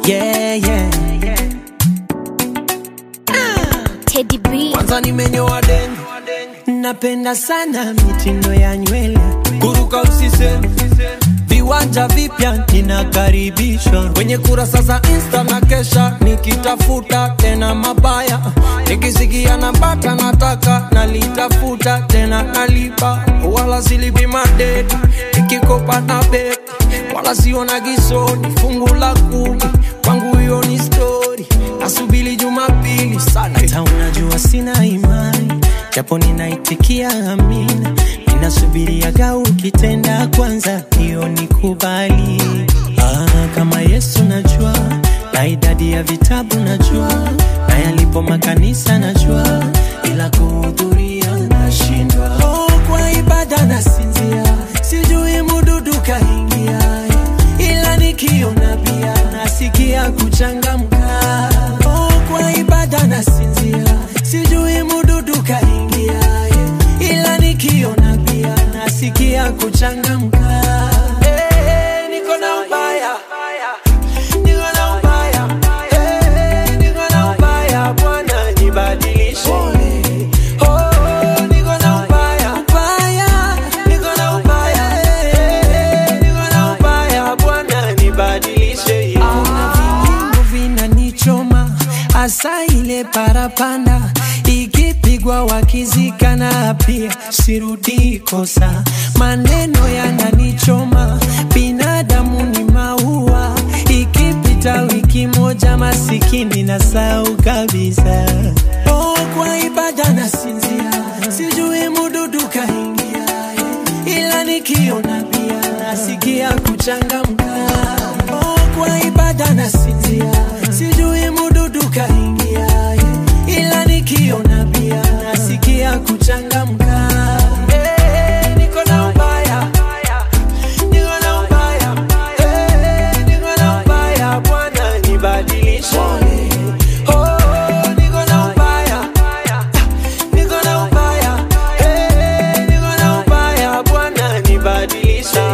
yeah, yeah. Teddy B. Kwanza nimenyoa deni, napenda sana mitindo ya nywele, kuruka usiseme, viwanja vipya ninakaribishwa kwenye kurasa za Insta na kesha nikitafuta tena mabaya, nikisikia nambata nataka nalitafuta tena nalipa, wala silipi madeni nikikopa na beki, wala siona gisoni fungu la kumi kwangu hiyo ni story, nasubiri Jumapili sana. Hata unajua sina imani, japo ninaitikia amina, ninasubiriaga ukitenda kwanza, hiyo nikubali. Ah, kama Yesu najua, na idadi ya vitabu najua, na yalipo makanisa najua, ila kuhudhuria nashindwa. Oh, kwa ibada nasinzia, sijui mududu kaingia, ila nikiona pia nasikia kuchangamka. Oh, kwa ibada nasinzia, sijui mududu kaingia, ila nikiona pia nasikia kuchangamka. Eh, niko na ubaya, niko na ubaya, eh, niko na ubaya, Bwana nibadilishe. Oh, niko na ubaya, ubaya, niko na ubaya, eh, niko na ubaya, Bwana nibadilishe. Kuna vinyimbo vinanichoma hasa ile parapanda ikipigwa wakizikana pia sirudi kosa maneno yananichoma binadamu ni maua ikipita wiki moja masikini na sau kabisa oh, kwa ibada nasinzia sijui mududu kaingia ila nikiona pia nasikia kuchangamka oh, kwa ibada nasinzia sijui mududu kaingia ila nikiona pia nasikia kuchangamka Eh, niko na ubaya, niko na ubaya, eh, niko na ubaya, Bwana nibadilishe. Oh, niko na ubaya, niko na ubaya, eh, niko na ubaya, Bwana nibadilishe.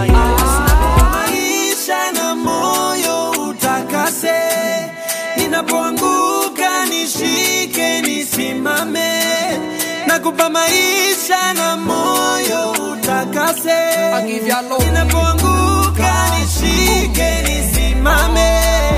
Maisha na moyo utakase, ninapoanguka nishike, nisimame, nakupa maisha na moyo utakase, ninapoanguka nishike, nisimame.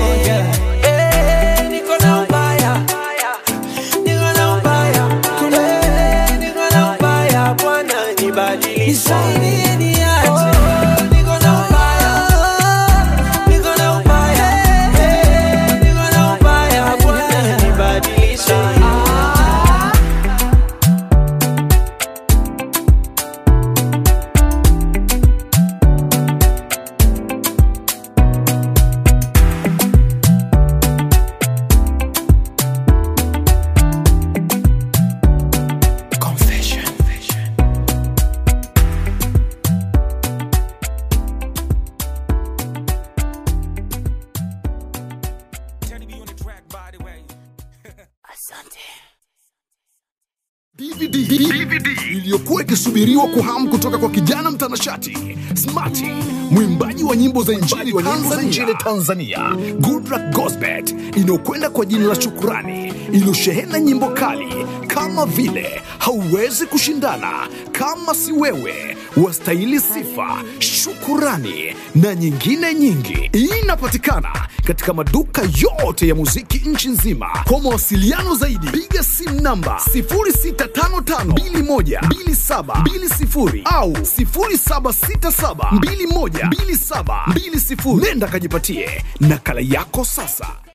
Eh, niko na ubaya, niko na ubaya, eh, niko na ubaya, Bwana nibadilishe. Nisaidie niache. Niko na ubaya, niko na ubaya, eh, niko na ubaya, Bwana nibadilishe. Confession. DVD, DVD iliyokuwa ikisubiriwa kwa hamu kutoka kwa kijana mtanashati Smarty, mwimbaji wa nyimbo za injili wa nyimbo za injili Tanzania, Goodluck Gosbet, inayokwenda kwa jina la Shukurani, iliyoshehena nyimbo kali kama vile hauwezi kushindana, kama si wewe, wastahili sifa, shukurani na nyingine nyingi. Inapatikana katika maduka yote ya muziki nchi nzima. Kwa mawasiliano zaidi, piga simu namba 0655212720 au 0767212720. Nenda kajipatie nakala yako sasa.